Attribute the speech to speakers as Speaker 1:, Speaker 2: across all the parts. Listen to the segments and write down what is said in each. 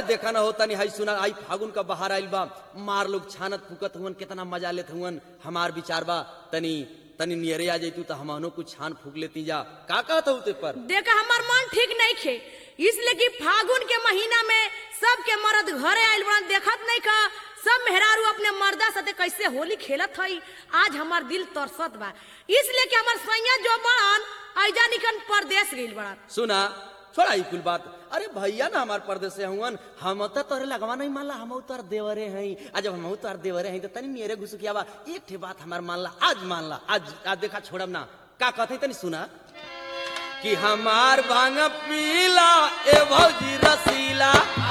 Speaker 1: देखा ना होता नहीं हाई सुना आई फागुन का बाहर आइल बा मार लोग छानत फूकत हुवन कितना मजा लेत हुवन हमार विचार बा तनी तनी नियरे आ जैतू तो हमनो कुछ छान फूक लेती जा का कहत हूँ ते पर
Speaker 2: देखा हमार मन ठीक नहीं खे इसलिए कि फागुन के महीना में सबके मर्द घरे आइल बड़ा देखत नहीं का सब मेहरारू अपने मर्दा साथे कैसे होली खेलत हई आज हमार दिल तरसत बा इसलिए कि हमार सैया जो बड़न ऐजा निकन परदेश गइल बड़ा
Speaker 1: सुना छोड़ा ई कुल बात अरे भैया ना हमार परदेश से हुवन हम तो तोरे लगवा नहीं मानला हम तोर देवरे हैं आ जब हम तोर देवरे हैं तो तनी मेरे घुसुकिया बा एक ठे बात हमार मानला आज मानला आज आज देखा छोड़ब ना का कहते तनी सुना कि हमार भांग पीला ए भौजी रसीला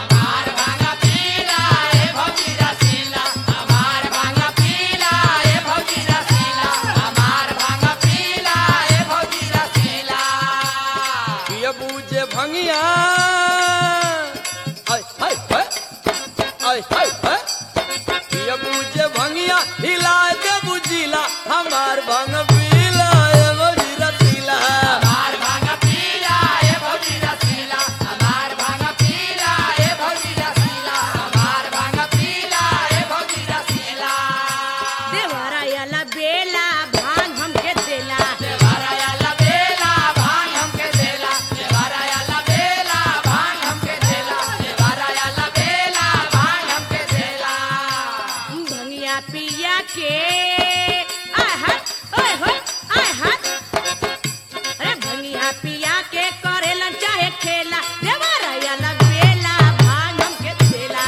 Speaker 1: पिया बूझे भंगिया आय हाय हाय आय हाय हाय पिया बूझे भंगिया हिला दे बुझिला हमार भंग पीला ए भौजी रसीला
Speaker 2: देवरा याला बेला भांग हमके देला भंगिया पिया के आय हाय ओए होय आय हाय अरे भंगिया पिया के करेलन चाहे खेला देवरा याला बेला भांग हमके देला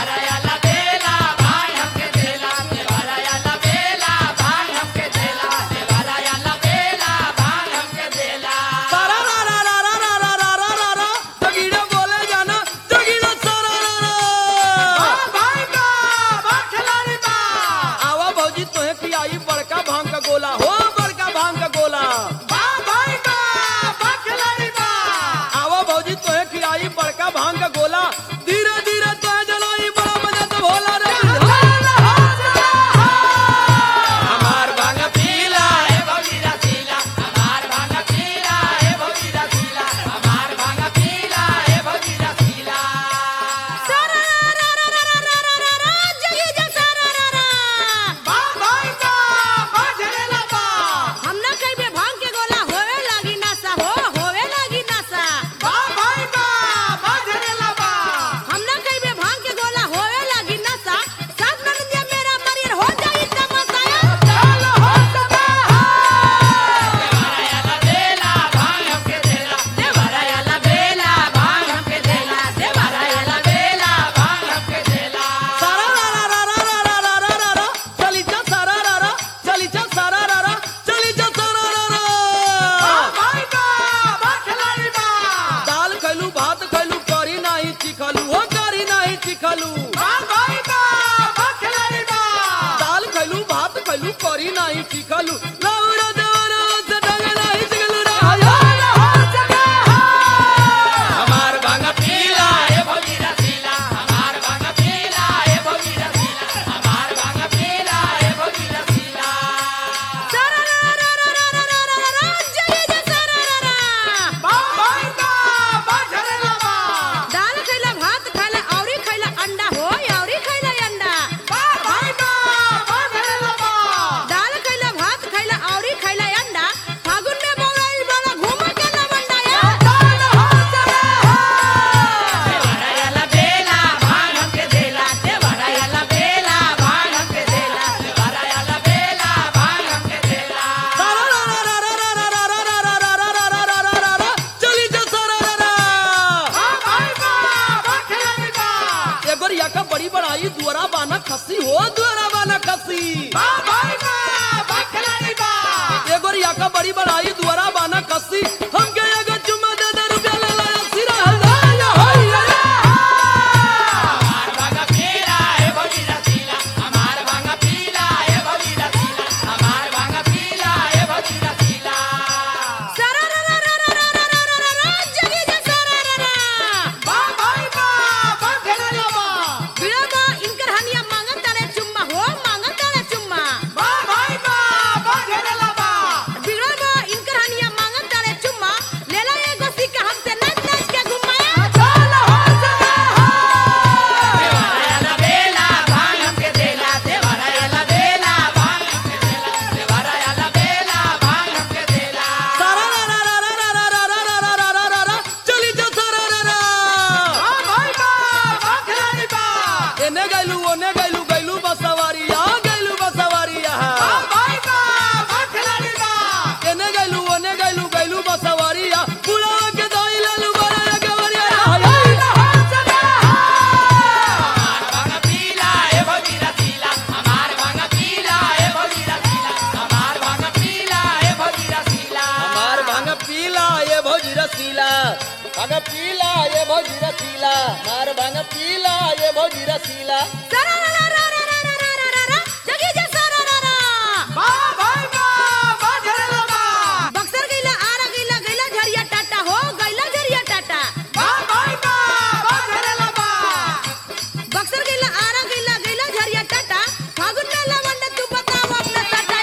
Speaker 1: सारा रा रा रा रा रा रा रा रा रा रा जगीड़ा बोले जाना जगीड़ा सारा रा रा आवा भौजी तोहे पियाई बड़का भांग का गोला हो बड़का भांग का गोला आवा भौजी तोहे खियाई बड़का भांग का गोला धीरे धीरे तोहे जलाई बड़ा मजा तो भोला रे हमार भांग पीला
Speaker 2: सारा रा रा रा रा रा रा रा रा जगी जा सारा रा रा हम ना कहिबे भांग के गोला होवे लागी नशा हो होवे लागी नशा हम ना कहिबे भांग के गोला होवे लागी नशा सब ननदिया मेरा मरियर हो जाई तमसाया देवरा याला बेला भांग हमके देला देवरा याला बेला भांग हमके देला
Speaker 1: सारा रा रा रा रा रा रा रा रा रा चली जा सारा रा रा चली जा सारा रा रा चली जा सारा रा रा दाल खैलू भात खैलू करी नाही चिखलू हो करी नाही चिखलू दाल खैलू भात खैलू करी नाही चिखलू लौरा देवरा से ढंग नाही चिखलू रे हमार भांग पीला
Speaker 2: सारा रा रा रा रा रा रा रा रा जगी जा सारा रा रा दाल खैला भात खैला औरी खैला अंडा हो औरी खैला अंडा दाल खैला भात खैला औरी खैला अंडा फागुन में बौराइल वाला घूम के ना बंडा या
Speaker 1: सारा रा रा रा रा रा रा रा रा रा रा रा रा रा रा रा रा चली जा सारा रा रा एगोर याका बड़ी बड़ाई दुआरा बाना खसी हो दुआरा बाना खसी एगोर याका बड़ी बड़ाई दुआरा बाना खसी हमके एगो चुम्मा दे दे रुपया ले ला सिरा हल्ला या होया
Speaker 2: सारा रा रा रा रा रा रा रा रा रा जगी जा सारा रा रा बिड़मा इनकर हनिया मांगत तारे चुम्मा हो मांगत तारे चुम्मा बिगड़ल बा इनकर हनिया मांगत तारे चुम्मा
Speaker 1: पीला ये भौजी रसीला भांग पीला ये भौजी रसीला मार भांग पीला ये भौजी रसीला
Speaker 2: सरा रा रा रा रा रा रा रा रा रा जगी जा सरा रा रा बक्सर गइला आरा गइला गइला झरिया टाटा हो गइला झरिया टाटा बक्सर गइला आरा गइला गइला झरिया टाटा फागुन में लवंड तू बताव अपना टाटा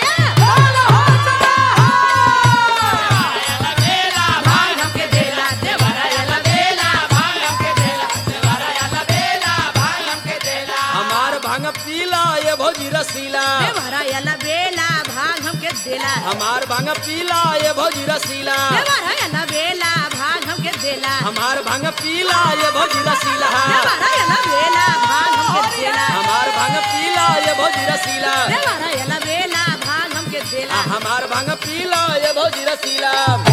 Speaker 1: हमार भांग पीला ये भौजी रसीला
Speaker 2: देवरा याला बेला भाग हमके देला
Speaker 1: हमार भांग पीला ये भौजी रसीला
Speaker 2: देवरा याला बेला भाग हमके देला
Speaker 1: हमार भांग पीला ये भौजी रसीला
Speaker 2: देवरा याला बेला भाग हमके देला
Speaker 1: हमार भांग पीला ये भौजी रसीला
Speaker 2: देवरा याला बेला भाग हमके देला
Speaker 1: हमार भांग पीला ये भौजी रसीला